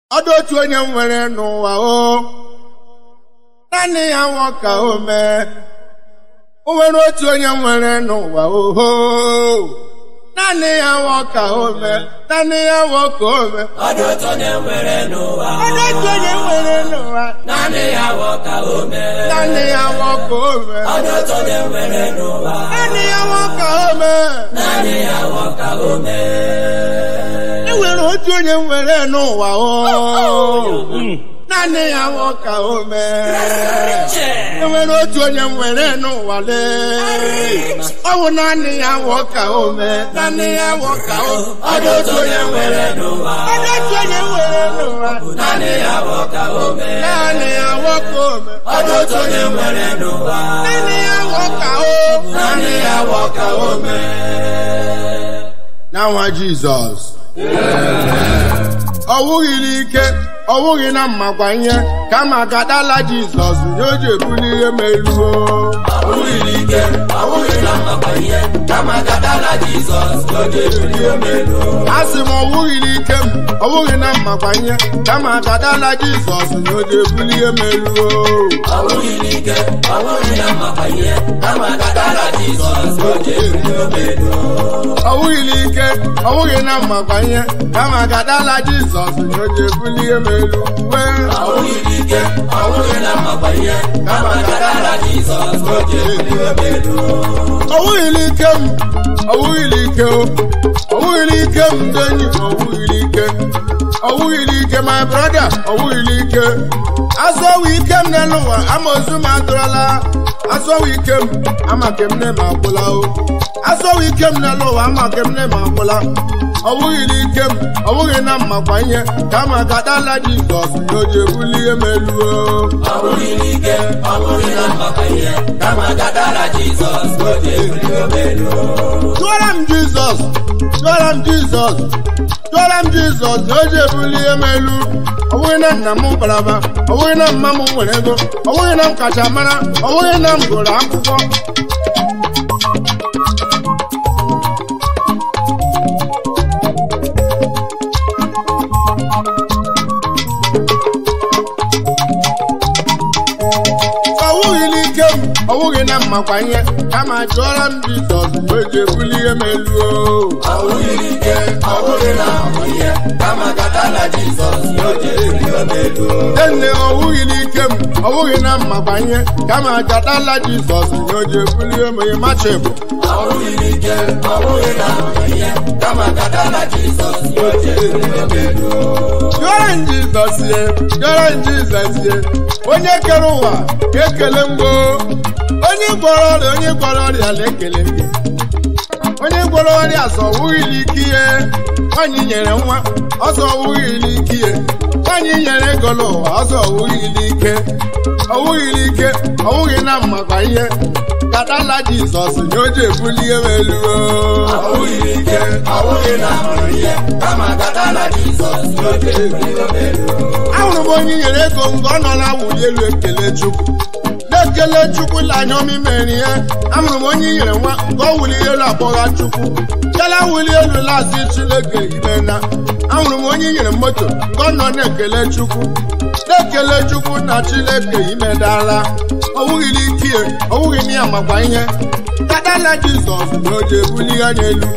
ọdụ otu onye nwere n'ụwa o naanị ya nwụọ ka o mee o nwere otu onye nwere n'ụwa oho naanị ya nwụọ ka o mee naanị ya nwụọ ka o mee ọdụ otu onye nwere n'ụwa ọdụ otu onye nwere n'ụwa naanị ya wọ ka o mee naanị ya nwụọ ka o mee ọdụ otu onye nwere n'ụwa naanị ya nwụọ ka o mee naanị ya wọ ka o mee e nwere otu onye nwere n'ụwa o naanị ya nwụọ ka o mee Che! e nwere otu onye nwere n'ụwa lee ọ bụ naanị ya nwụọ ka o mee naanị ya nwụọ ka o ọdụ otu onye nwere n'ụwa ọdụ otu onye nwere n'ụwa naanị ya wọ ka o mee naanị ya nwụọ ka o mee ọdụ otu onye nwere n'ụwa naanị ya nwụọ ka o naanị ya wọ ka o mee n'anwa jizọs ọ wụghịrị ike ọ wụghị na mmakwanye kama gadala jizọs nye o ji ebuli ihe meruo ọbụghị ike ọbụghị na mmakwanye kama gadala jizọs n'oge ebili omelu a sị m ọ wụghịrị ike m ọ wụghị na mmakwanye kama gadala jizọs nye o ji ebuli ihe meruo ọbụghị ike ọbụghị na mmakwanye kama gadala jizọs n'oge ebili omelu ọ wụghịrị ike ọ wụghị na mmakwanye kama gadala jizọs nye o ji ebuli ihe meruo ọbụghị ike ọbụghị na mmakwanye kama gadala jizọs n'oge ebili omelu ọwụghịrị ike m ọwụghịrị ike o ọwụghịrị ike m ndị enyi m ọwụghịrị ike ọwụghịrị ike my brother ọwụghịrị ike azọwa ike m n'elu ụwa amaozu m adụrọla azọwa ike m ama ke m nne m agwụla o azọwa ike m n'elu ụwa ama ke m nne m agwụla ọwụghịrị ike m ọwụghị na mmakwa ihe kama gadala jizọs na o ji ebuli ihe meluo ọbụghị ike ọbụghị na mmakwanye kama gadala jizọs n'oge ebili omelu Tụọra m Jizọs, tụọra m Jizọs, tụọra m Jizọs na o ji ebuli ihe m elu. Ọ bụghị na nna m bara mba, ọ bụghị na mma m nwere ego, ọ bụghị na m kacha mara, ọ bụghị na m gụrụ akwụkwọ. Ọ wụghị n'ike m, ọ wụghị na mmakwa ihe, kama tụọra m Jizọs na o ji ebuli ihe m elu. ọbụghị ike ọbụghị na mmakwanye kama gadala jizọs n'oge ebili omelu Nne ọ wụghị n'ike m, ọ wụghị na mmakwa ihe, kama gadala Jizọs na o ji ebuli ihe m elu. Machibụ. ọbụghị ike ọbụghị na mmakwanye kama gadala jizọs n'oge ebili omelu Yọrọ m Jizọs ye, yọrọ m Jizọs ye, onye kere ụwa ga-ekele mgbo, onye gwọrọ ọrịa onye gwọrọ ọrịa na-ekele gị. Onye gwọrọ ọrịa sọ wụghị n'ike ihe, nwaanyị nyere nwa, ọsọ wụghị n'ike ihe, nwaanyị nyere ego n'ụwa, ọsọ wụghị n'ike, ọwụghị n'ike, ọwụghị na mmakwa ihe, kadala Jizọs nye o ji ebuli ihe m elu. ọbụghị ike ọbụghị na mmakwanye kama gadala jizọs n'oge ebili omelu ahụrụ m onye nyere ego mgbe ọ nọ na-awụli elu ekele chukwu na-ekele chukwu na anya ọmị mere ihe ahụrụ m onye nyere nwa mgbe ọ wuli elu akpọgha chukwu kela wuli elu laasị chineke ime na ahụrụ m onye nyere moto mgbe ọ nọ na-ekele chukwu na-ekele chukwu na chineke imedala ọwụghị n'ike ya ọwụghị na ya makwa ihe kadala jizọs na o ji ebuli ya n'elu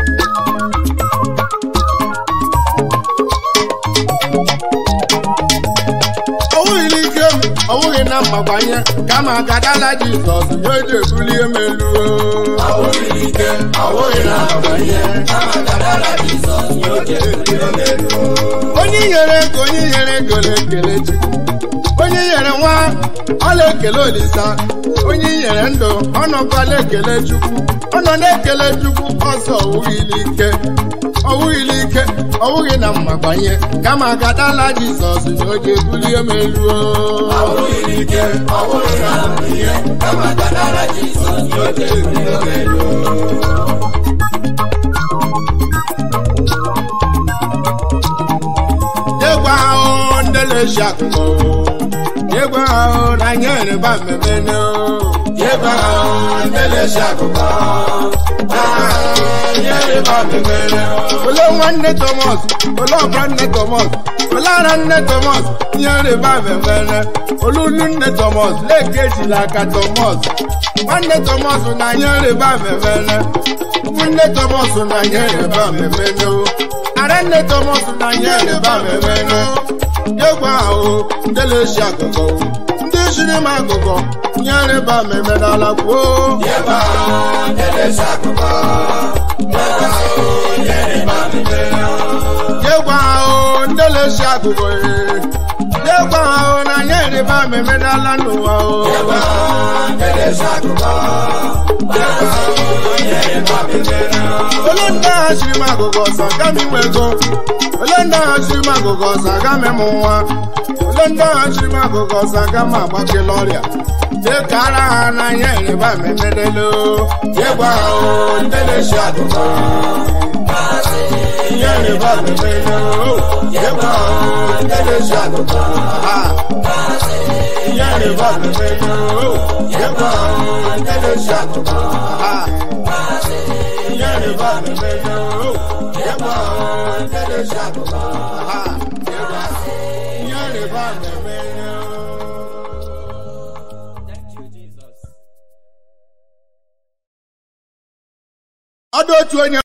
ọwụghị n'ike m ọwụghị na mmakwanye kama gadala jizọs nye o ji ebuli ihe m elu ọbụghị ike ọbụghị na mmakwanye kama gadala jizọs n'oge ebili omelu onye nyere ego onye nyere ego na-ekele chukwu onye nyere nwa ọ na-ekele olisa onye nyere ndụ ọ nọkwa na-ekele chukwu ọ nọ na-ekele chukwu ọsọ ọwụghị n'ike ọwụghị n'ike ọwụghị na mmakwanye kama gadala jizọs nye o ji ebuli ihe m elu ọbụghị ike ọbụghị na mmakwanye kama gadala jizọs n'oge ebili omelu Yegwa ahụ ndị na-eji akụkọ Yegwa ahụ na nyere ba mmemme ebe ahụ na-elesi akụkọ ihe rịba mmemme ole nwanne Thomas ole ọbara nne Thomas ole ara nne Thomas ihe rịba mmemme olulu nne Thomas leke ejila aka Thomas nwanne Thomas na ihe rịba mmemme nne Thomas na ihe rịba mmemme ara nne Thomas na ihe rịba mmemme egwu ahụ ndị na-esi akụkọ ndị siri m akụkọ ihe rịba mmemme n'ala kwuo ebe ahụ na-elesi akụkọ ebe ahụ ihe rịba mmemme Yegwa ahụ ndị na-esi akụkọ ee. Yegwa ahụ na anyị rịba mmemme n'ala n'ụwa o. ebe ahụ na-elesi akụkọ ebe ahụ ihe rịba mmemme Ole ndị agha siri m akụkọ ọsọ aga m inwe ego. Ole ndị agha siri m akụkọ ọsọ aga m ịmụ nwa. Ole ndị agha siri m akụkọ ọsọ aga m agbakela ọrịa. Dịka ara ha na anyị rịba mmemme n'elu. Yegwa ahụ ndị na-esi akụkọ Ihe rịba mmemme n'elu. Yegwa ahụ ndị na-esi akụkọ Ah. Ihe rịba mmemme n'elu. Yegwa ahụ ndị na-esi akụkọ Ah. Ihe rịba mmemme n'elu. Yegwa ahụ ndị na-esi akụkọ Ah. Ihe rịba mmemme n'elu. Ọ dị otu onye